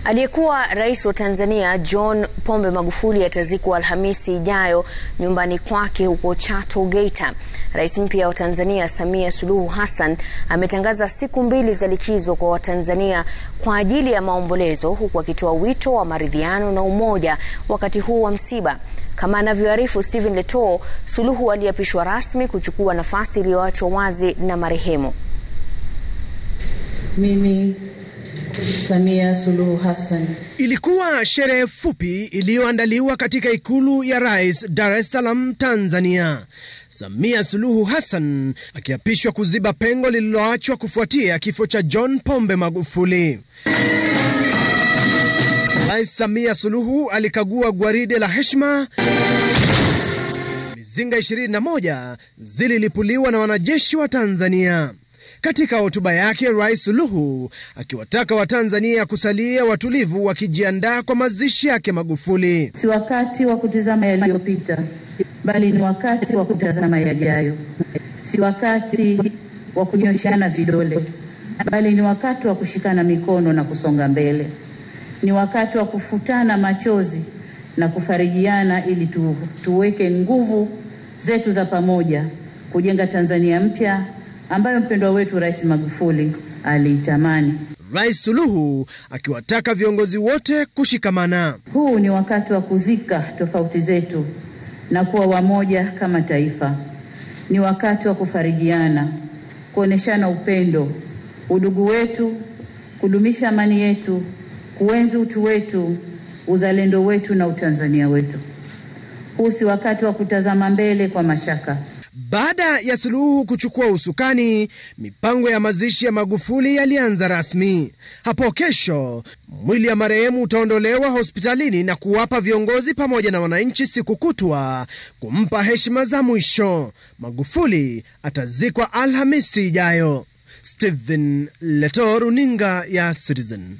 Aliyekuwa rais wa Tanzania John Pombe Magufuli atazikwa Alhamisi ijayo nyumbani kwake huko Chato, Geita. Rais mpya wa Tanzania Samia Suluhu Hassan ametangaza siku mbili za likizo kwa Watanzania kwa ajili ya maombolezo huku akitoa wito wa maridhiano na umoja wakati huu wa msiba. Kama anavyoarifu Stephen Letoo, Suluhu aliapishwa rasmi kuchukua nafasi iliyoachwa wazi na marehemu. Mimi Samia Suluhu Hassan. Ilikuwa sherehe fupi iliyoandaliwa katika ikulu ya rais Dar es Salaam, Tanzania. Samia Suluhu Hassan akiapishwa kuziba pengo lililoachwa kufuatia kifo cha John Pombe Magufuli. Rais Samia Suluhu alikagua gwaride la heshima. Mizinga 21 zililipuliwa na wanajeshi wa Tanzania. Katika hotuba yake, Rais Suluhu akiwataka Watanzania kusalia watulivu wakijiandaa kwa mazishi yake Magufuli. Si wakati wa kutizama yaliyopita, bali ni wakati wa kutazama yajayo. Si wakati wa kunyoshana vidole, bali ni wakati wa kushikana mikono na kusonga mbele. Ni wakati wa kufutana machozi na kufarijiana ili tu, tuweke nguvu zetu za pamoja kujenga Tanzania mpya ambayo mpendwa wetu Rais Magufuli aliitamani. Rais Suluhu akiwataka viongozi wote kushikamana. Huu ni wakati wa kuzika tofauti zetu na kuwa wamoja kama taifa. Ni wakati wa kufarijiana, kuoneshana upendo, udugu wetu, kudumisha amani yetu, kuenzi utu wetu, uzalendo wetu na utanzania wetu. Huu si wakati wa kutazama mbele kwa mashaka. Baada ya Suluhu kuchukua usukani, mipango ya mazishi ya Magufuli yalianza rasmi. Hapo kesho mwili ya marehemu utaondolewa hospitalini na kuwapa viongozi pamoja na wananchi siku kutwa kumpa heshima za mwisho. Magufuli atazikwa Alhamisi ijayo. Stephen Leto, runinga ya Citizen.